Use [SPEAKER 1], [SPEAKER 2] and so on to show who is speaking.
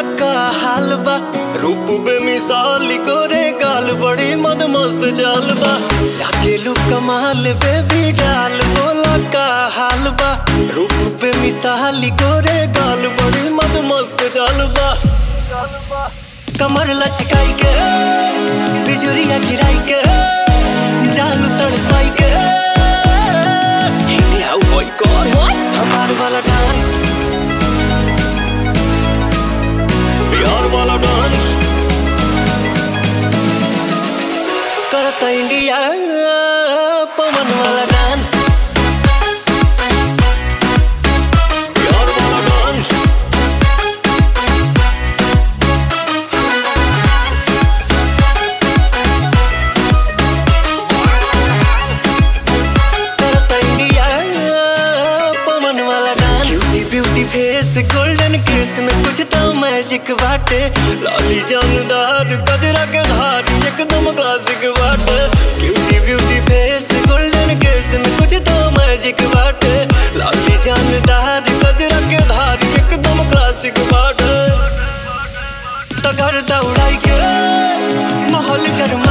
[SPEAKER 1] का हाल बा रूप बेमिसाल गोरे गाल बड़ी मद मस्त चाल बा लागेलू कमाल बेबी डाल बोला का हाल बा रूप बेमिसाल गोरे गाल बड़ी मद मस्त चाल बा कमर लचकाई के बिजुरिया गिराई के जालू तड़पाई के हिलिया ओए कौन हमार वाला डांस बिहार वाला डांस करता इंडिया पवन वाला डांस बिहार वाला डांस करता इंडिया पवन वाला dance beauty beauty face golden case में कुछ तो मैजिक बाटे लाली जानदार गजरा के धार एकदम क्लासिक बाटे beauty beauty face golden case में कुछ तो मैजिक बाटे लाली जानदार गजरा के धार एकदम क्लासिक बाटे तगर दौड़ाई के माहौल गरम